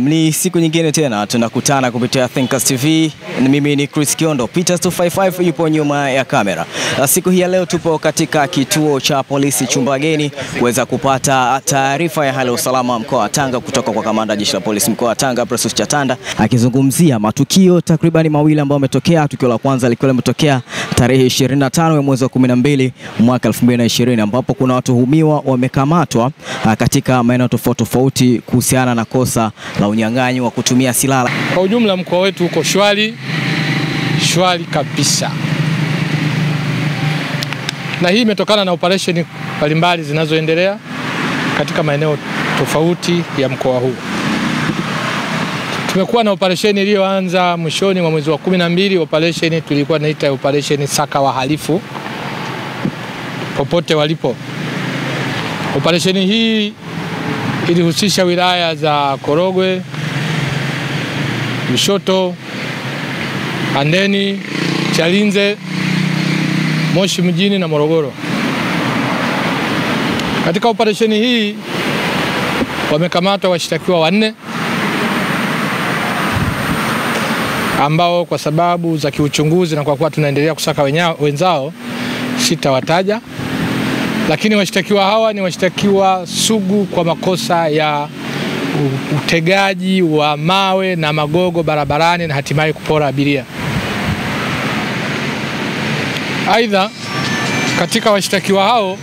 ni siku nyingine tena tunakutana kupitia Thinkers TV. Ni mimi ni Chris Kiondo, Peters 255 yupo nyuma ya kamera. Na siku hii ya leo tupo katika kituo cha polisi Chumbageni kuweza kupata taarifa ya hali ya usalama mkoa wa Tanga kutoka kwa kamanda jeshi la polisi mkoa wa Tanga Precious Chatanda akizungumzia matukio takribani mawili ambayo yametokea. Tukio la kwanza likiwa limetokea tarehe 25 ya mwezi wa 12 mwaka 2020 ambapo kuna watuhumiwa wamekamatwa katika maeneo tofauti tofauti kuhusiana na kosa la unyang'anyi wa kutumia silaha. Kwa ujumla mkoa wetu uko shwari shwari kabisa, na hii imetokana na operesheni mbalimbali zinazoendelea katika maeneo tofauti ya mkoa huu. Tumekuwa na operesheni iliyoanza mwishoni mwa mwezi wa kumi na mbili. Operesheni tulikuwa naita operesheni saka wahalifu popote walipo. Operesheni hii ilihusisha wilaya za Korogwe, Lushoto, Handeni, Chalinze, Moshi mjini na Morogoro. Katika operesheni hii wamekamatwa washtakiwa wanne ambao kwa sababu za kiuchunguzi na kwa kuwa tunaendelea kusaka wenya, wenzao sitawataja, lakini washtakiwa hawa ni washtakiwa sugu kwa makosa ya utegaji wa mawe na magogo barabarani na hatimaye kupora abiria. Aidha, katika washtakiwa hao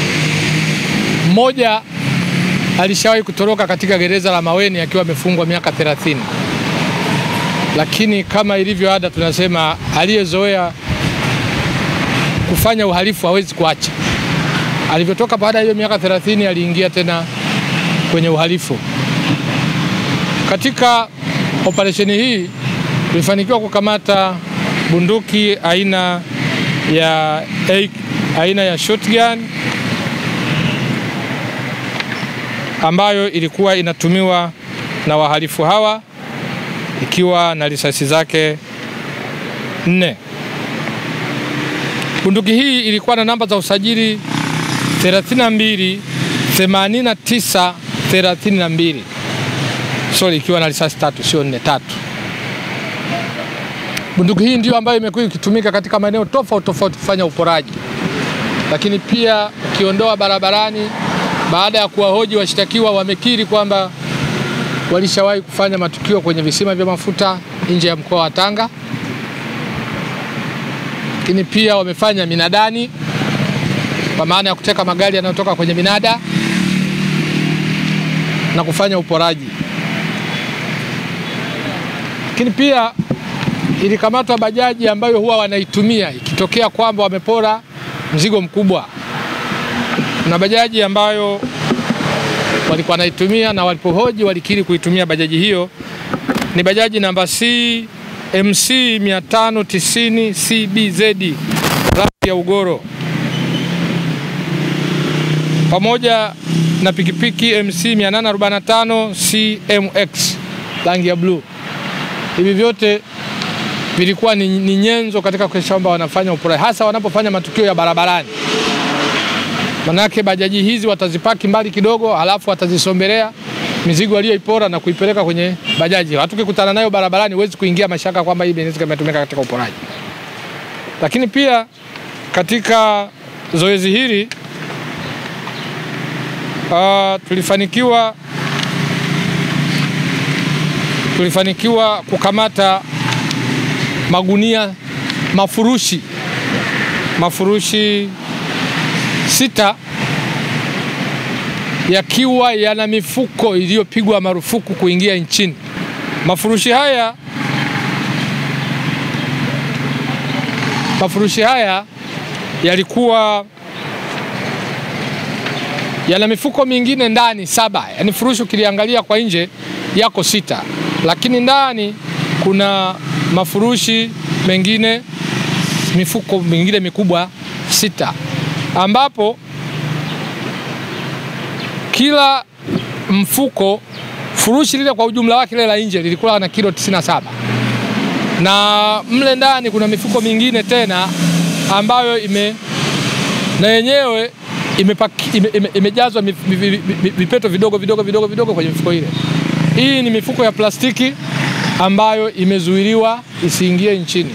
mmoja alishawahi kutoroka katika gereza la Maweni akiwa amefungwa miaka 30, lakini kama ilivyo ada, tunasema aliyezoea kufanya uhalifu hawezi kuacha. Alivyotoka baada ya hiyo miaka 30, aliingia tena kwenye uhalifu. Katika operesheni hii tulifanikiwa kukamata bunduki aina ya, aina ya shotgun ambayo ilikuwa inatumiwa na wahalifu hawa ikiwa na risasi zake nne. Bunduki hii ilikuwa na namba za usajili 32 89 32 sorry, ikiwa na risasi tatu, sio nne, tatu. Bunduki hii ndio ambayo imekuwa ikitumika katika maeneo tofauti tofauti kufanya uporaji, lakini pia ukiondoa barabarani. Baada ya kuwahoji washtakiwa, wamekiri kwamba walishawahi kufanya matukio kwenye visima vya mafuta nje ya mkoa wa Tanga, lakini pia wamefanya minadani, kwa maana ya kuteka magari yanayotoka kwenye minada na kufanya uporaji. Lakini pia ilikamatwa bajaji ambayo huwa wanaitumia ikitokea kwamba wamepora mzigo mkubwa. Kuna bajaji ambayo walikuwa wanaitumia na walipohoji walikiri kuitumia bajaji hiyo. Ni bajaji namba C MC 590 CBZ rangi ya ugoro, pamoja na pikipiki MC 845 CMX rangi ya bluu. Hivi vyote vilikuwa ni, ni nyenzo katika kuhakikisha kwamba wanafanya uporaji hasa wanapofanya matukio ya barabarani. Manake bajaji hizi watazipaki mbali kidogo, halafu watazisombelea mizigo waliyoipora na kuipeleka kwenye bajaji. Hata ukikutana nayo barabarani huwezi kuingia mashaka kwamba hii inaweza imetumika katika uporaji. Lakini pia katika zoezi hili uh, tulifanikiwa tulifanikiwa kukamata magunia mafurushi mafurushi sita yakiwa yana mifuko iliyopigwa marufuku kuingia nchini. Mafurushi haya mafurushi haya yalikuwa yana mifuko mingine ndani saba, yaani furushi ukiliangalia kwa nje yako sita, lakini ndani kuna mafurushi mengine mifuko mingine mikubwa sita ambapo kila mfuko furushi lile kwa ujumla wake lile la nje lilikuwa na kilo 97 na mle ndani kuna mifuko mingine tena ambayo ime na yenyewe imepaki- ime- ime- imejazwa ime, ime, vipeto vidogo vidogo vidogo vidogo kwenye mifuko ile. Hii ni mifuko ya plastiki ambayo imezuiliwa isiingie nchini.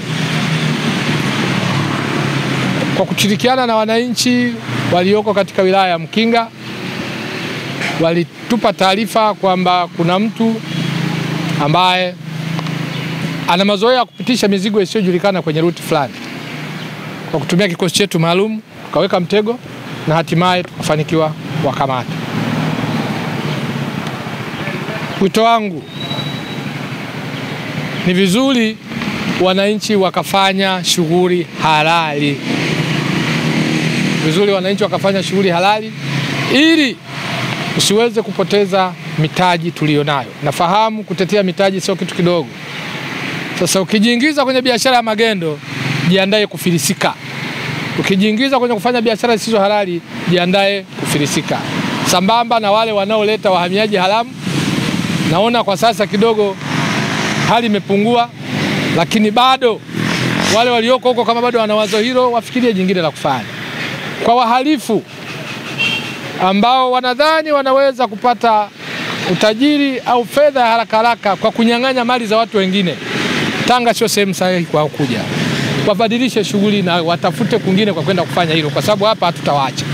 Kwa kushirikiana na wananchi walioko katika wilaya ya Mkinga, walitupa taarifa kwamba kuna mtu ambaye ana mazoea ya kupitisha mizigo isiyojulikana kwenye ruti fulani. Kwa kutumia kikosi chetu maalum, tukaweka mtego na hatimaye tukafanikiwa wakamata. Wito wangu ni vizuri wananchi wakafanya shughuli halali, vizuri wananchi wakafanya shughuli halali ili usiweze kupoteza mitaji tuliyonayo. Nafahamu kutetea mitaji sio kitu kidogo. Sasa ukijiingiza kwenye biashara ya magendo, jiandae kufilisika. Ukijiingiza kwenye kufanya biashara zisizo halali, jiandae kufilisika. Sambamba na wale wanaoleta wahamiaji haramu, naona kwa sasa kidogo hali imepungua, lakini bado wale walioko huko kama bado wana wazo hilo, wafikirie jingine la kufanya. Kwa wahalifu ambao wanadhani wanaweza kupata utajiri au fedha ya haraka haraka kwa kunyang'anya mali za watu wengine, Tanga sio sehemu sahihi kwa kuja. Wabadilishe shughuli na watafute kwingine kwa kwenda kufanya hilo, kwa sababu hapa hatutawaacha.